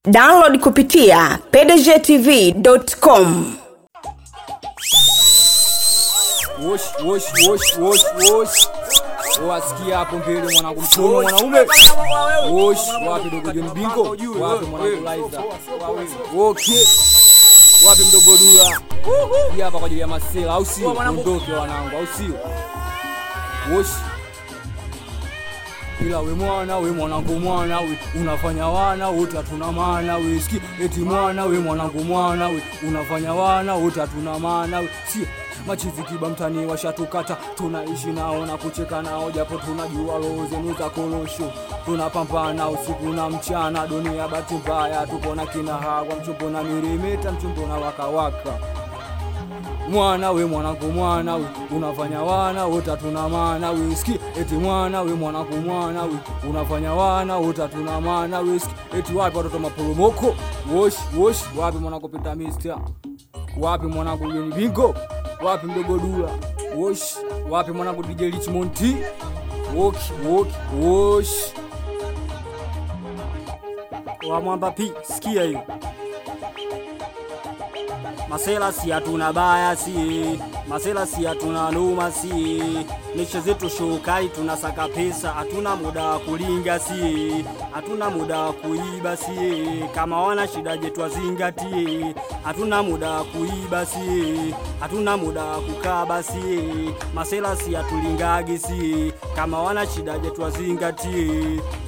download kupitia pdgtv.com Wosh, wosh, wosh, wosh, wosh. Wasikia hapo mbele mwanangu mkono mwanaume. Wosh, wapi dogo John Bingo? Wapi mwanangu Liza? Okay. Wapi mdogo Dula? Hii hapa kwa ajili ya masela au sio? Ondoke wanangu au sio? Wosh. Ila we mwana we mwanangu mwana we unafanya wana wote hatuna maana we ski eti mwana we mwanangu mwana we unafanya wana wote hatuna maana we si machizi kiba mtani washatukata tunaishi nao na kucheka nao japo tunajua roho zenu za korosho tunapambana usiku na mchana dunia bahati mbaya tuko na kina hawa mchumbo na mirimeta mchumbo na wakawaka mwana we mwanangu mwana we unafanya wana wote hatuna maana we ski eti mwana we mwanangu mwana we unafanya wana wote hatuna maana we ski eti wapi watoto maporomoko wosh wosh wapi mwanangu pita mister wapi mwanangu Jeni Bingo wapi mdogo Dula wosh wapi mwanangu DJ Richmond T woki woki wosh wa mwamba pi sikia hiyo masela si hatuna baya si masela si hatuna noma si mishe zetu shokali tunasaka pesa hatuna muda wa kulinga si hatuna muda wa kuiba si kama wana shida je twazingatie hatuna muda wa kuiba si hatuna muda wa kukaba si masela si hatulingagi si kama wana shida je twazingatie